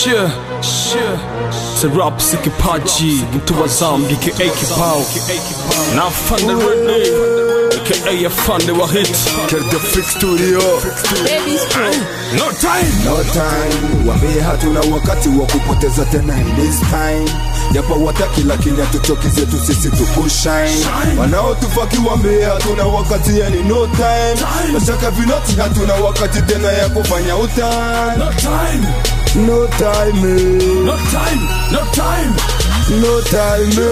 Shia, shia. Serap si kipaji, mtu wa zambi ka kibao na afande Rene aka afande wa hit Kerja Freak Studio Ladies Pro. No time No time, wambie hatuna wakati wa kupoteza tena in this time japo wataki lakini hatuchoki zetu sisi tukushine wanaotufaki wambie hatuna wakati yani no time nashaka vinoti hatuna wakati tena ya kufanya utani No time, no time eh. no time, no time no time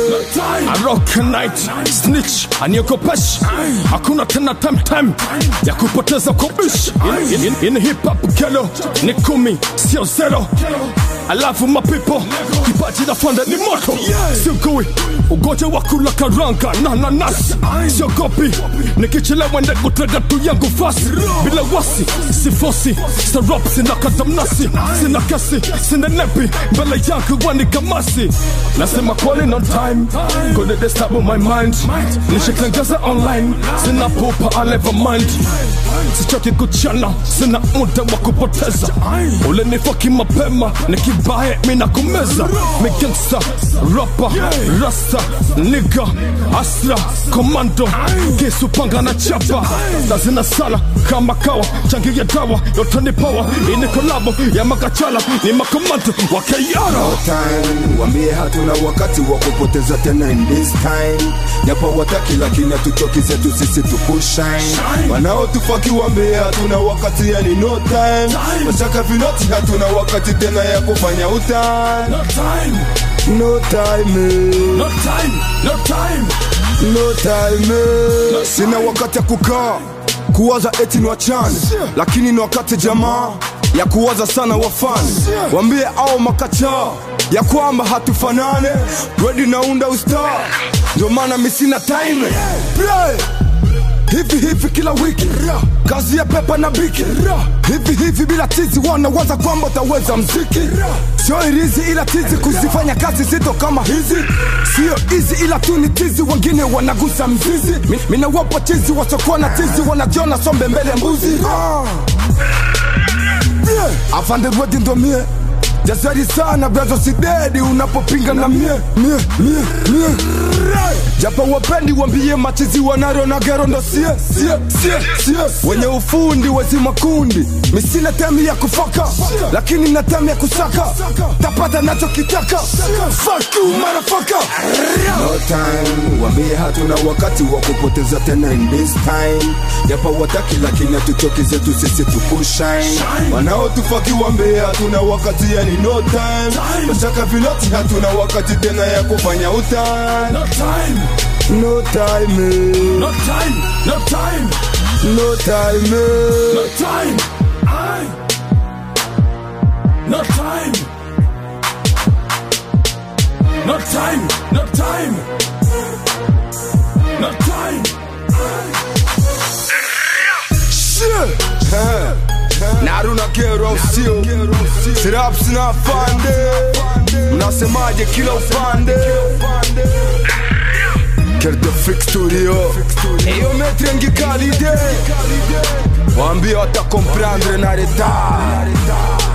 eh. I rock a night snitch aniogopeshi hakuna tena time time ya kupoteza kubishi in, in, in hip hop kelo ni kumi sio zero alafu mapipo kipaji na fanda ni moto siugui ugonjwa wa kula karanga na nanasi siogopi nikichelewa nde kutega tu yangu fasi bila wasi sifosi sarap sina kadamnasi sina kesi sina nepi mbele yangu wani kamasi nasema kweli no time kone disturb my mind nishikengeza online sina pupa I never mind sichoki kuchana sina muda wa kupoteza ule nifoki mapema nikibaye mina kumeza migangsta rapa rasta niga asra komando kisu panga na chapa lazina sala kama kawa changi ya dawa yote ni power ini kolabo ya makachala ni makomando wa kayara no time wambie hatuna wakati wa kupoteza tena in this time japo wataki lakini hatuchoki zetu sisi tukushine wanaotufaki wambie hatuna wakati yani no time mashaka vinoti hatuna wakati tena ya kufanya utani No time, no time eh. no time, no time. no time eh. sina wakati ya kukaa kuwaza eti ni wachane lakini ni wakati jamaa ya kuwaza sana wafani wambie au makachaa ya kwamba hatufanane redi naunda ustar ndio maana mi sina time Play. hivi hivi kila wiki kazi ya pepa na biki hivi hivi bila tizi wanawaza kwamba utaweza mziki sio irizi ila tizi kuzifanya kazi zito kama hizi sio hizi ila tu ni tizi wengine wanagusa mzizi Mi- minawapa tizi wasokuwa na tizi wanajiona sombe mbele mbuzi ah. yeah. afande rwedi ndo mie jasari sana brazo sidedi unapopinga na mie mie mie mie japo wapendi wambie machizi wanaro na gero ndo sie sie sie sie wenye ufundi wezi makundi misina temi ya kufaka lakini na temi ya kusaka tapata nachokitaka Fuck you, motherfucker. no time wambie hatuna wakati wa kupoteza tena in this time japo wataki lakini hatuchoki zetu sisi tukushine wanaotufaki wambie hatuna wakati yani no time mashaka viloti hatuna wakati tena ya kufanya utani No time, no time eh. no time, no time, no time eh. no time. Aye. No time. No time, no time. No time. Shit. Eh. na haruna kero au sio siraps na fande mnasemaje kila upande Kerdo Freak Studio Eyo metre ngikalide Wambia watakomprendre na retard